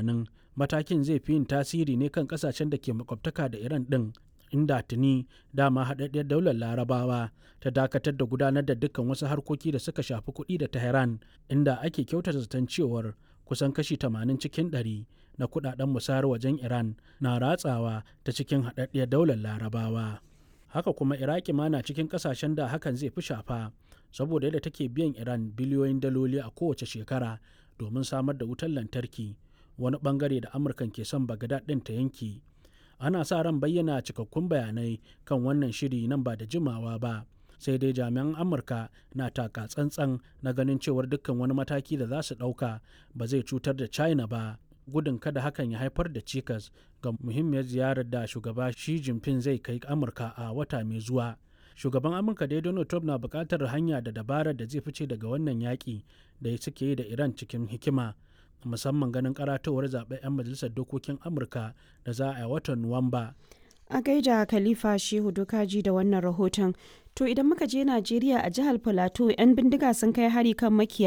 tunanin matakin zai fi yin tasiri ne kan kasashen da ke makwabtaka da iran din inda tuni dama haɗaɗɗiyar daular larabawa ta dakatar da gudanar da dukkan wasu harkoki da suka shafi kuɗi da tehran inda ake kyautata zaton cewar kusan kashi 80 cikin 100 na kuɗaɗen musayar wajen iran na ratsawa ta cikin haɗaɗɗiyar daular larabawa haka kuma iraki ma na cikin kasashen da hakan zai fi shafa saboda yadda take biyan iran biliyoyin daloli a kowace shekara domin samar da wutar lantarki wani bangare da amurkan ke son bagadad ɗin ta yanki ana sa ran bayyana cikakkun bayanai kan wannan shiri nan ba da jimawa ba sai dai jami'an amurka na taka tsantsan na ganin cewar dukkan wani mataki da za su ɗauka ba zai cutar da china ba gudun kada hakan ya haifar da cikas ga muhimmiyar ziyarar da shugaba Xi Jinping zai kai Amurka a wata mai zuwa. Shugaban Amurka dai Donald Trump na buƙatar hanya da dabarar da zai fice daga wannan yaƙi da suke yi da Iran cikin hikima, musamman ganin karatowar zaɓen 'yan majalisar dokokin Amurka da za a yi watan Nuwamba. A gaida Khalifa Shehu Dokaji da wannan rahoton. To idan muka je Najeriya a jihar Filato 'yan bindiga sun kai hari kan makiyaya